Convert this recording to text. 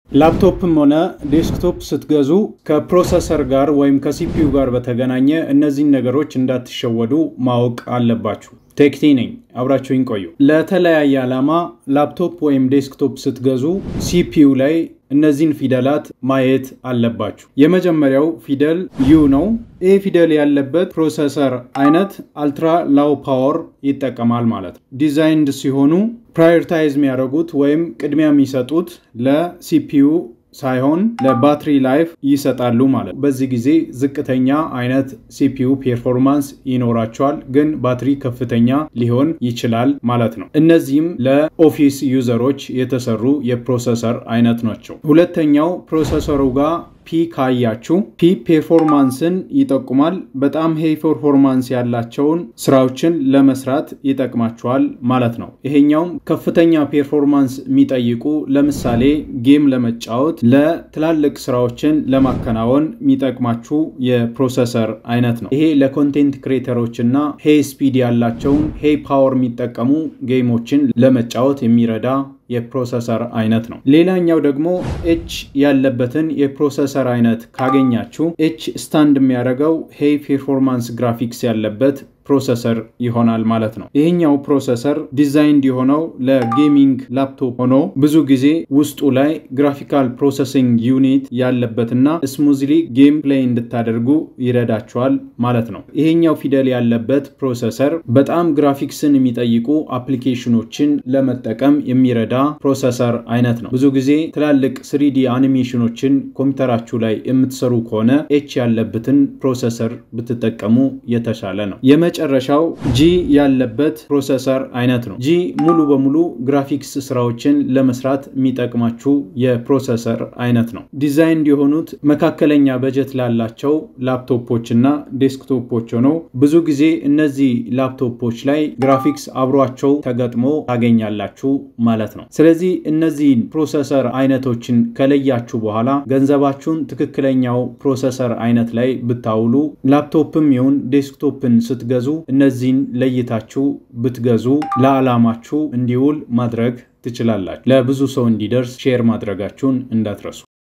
ላፕቶፕም ሆነ ዴስክቶፕ ስትገዙ ከፕሮሰሰር ጋር ወይም ከሲፒዩ ጋር በተገናኘ እነዚህን ነገሮች እንዳትሸወዱ ማወቅ አለባችሁ። ቴክቲ ነኝ፣ አብራችሁኝ ቆዩ። ለተለያየ ዓላማ ላፕቶፕ ወይም ዴስክቶፕ ስትገዙ ሲፒዩ ላይ እነዚህን ፊደላት ማየት አለባችሁ። የመጀመሪያው ፊደል ዩ ነው። ይህ ፊደል ያለበት ፕሮሰሰር አይነት አልትራ ላው ፓወር ይጠቀማል ማለት ነው። ዲዛይንድ ሲሆኑ ፕራዮሪታይዝ የሚያደርጉት ወይም ቅድሚያ የሚሰጡት ለሲፒዩ ሳይሆን ለባትሪ ላይፍ ይሰጣሉ ማለት ነው። በዚህ ጊዜ ዝቅተኛ አይነት ሲፒዩ ፔርፎርማንስ ይኖራቸዋል፣ ግን ባትሪ ከፍተኛ ሊሆን ይችላል ማለት ነው። እነዚህም ለኦፊስ ዩዘሮች የተሰሩ የፕሮሰሰር አይነት ናቸው። ሁለተኛው ፕሮሰሰሩ ጋር ፒ ካያችሁ ፒ ፔርፎርማንስን ይጠቁማል። በጣም ሄይ ፐርፎርማንስ ያላቸውን ስራዎችን ለመስራት ይጠቅማችኋል ማለት ነው። ይሄኛውም ከፍተኛ ፔርፎርማንስ የሚጠይቁ ለምሳሌ ጌም ለመጫወት ለትላልቅ ስራዎችን ለማከናወን የሚጠቅማችሁ የፕሮሰሰር አይነት ነው። ይሄ ለኮንቴንት ክሬተሮች እና ሄይ ስፒድ ያላቸውን ሄይ ፓወር የሚጠቀሙ ጌሞችን ለመጫወት የሚረዳ የፕሮሰሰር አይነት ነው። ሌላኛው ደግሞ ኤች ያለበትን የፕሮሰሰር አይነት ካገኛችሁ ኤች ስታንድ የሚያደርገው ሄይ ፔርፎርማንስ ግራፊክስ ያለበት ፕሮሰሰር ይሆናል ማለት ነው። ይህኛው ፕሮሰሰር ዲዛይንድ የሆነው ለጌሚንግ ላፕቶፕ ሆኖ ብዙ ጊዜ ውስጡ ላይ ግራፊካል ፕሮሰሲንግ ዩኒት ያለበትና ስሙዝሊ ጌም ፕሌይ እንድታደርጉ ይረዳቸዋል ማለት ነው። ይሄኛው ፊደል ያለበት ፕሮሰሰር በጣም ግራፊክስን የሚጠይቁ አፕሊኬሽኖችን ለመጠቀም የሚረዳ ፕሮሰሰር አይነት ነው። ብዙ ጊዜ ትላልቅ ስሪዲ አኒሜሽኖችን ኮምፒውተራችሁ ላይ የምትሰሩ ከሆነ ኤች ያለበትን ፕሮሰሰር ብትጠቀሙ የተሻለ ነው። የመጨረሻው ጂ ያለበት ፕሮሰሰር አይነት ነው። ጂ ሙሉ በሙሉ ግራፊክስ ስራዎችን ለመስራት የሚጠቅማችሁ የፕሮሰሰር አይነት ነው። ዲዛይንድ የሆኑት መካከለኛ በጀት ላላቸው ላፕቶፖች እና ዴስክቶፖች ሆነው ብዙ ጊዜ እነዚህ ላፕቶፖች ላይ ግራፊክስ አብሯቸው ተገጥሞ ታገኛላችሁ ማለት ነው። ስለዚህ እነዚህን ፕሮሰሰር አይነቶችን ከለያችሁ በኋላ ገንዘባችሁን ትክክለኛው ፕሮሰሰር አይነት ላይ ብታውሉ ላፕቶፕም ይሁን ዴስክቶፕን ስትገዙ እነዚህን ለይታችሁ ብትገዙ ለዓላማችሁ እንዲውል ማድረግ ትችላላችሁ። ለብዙ ሰው እንዲደርስ ሼር ማድረጋችሁን እንዳትረሱ።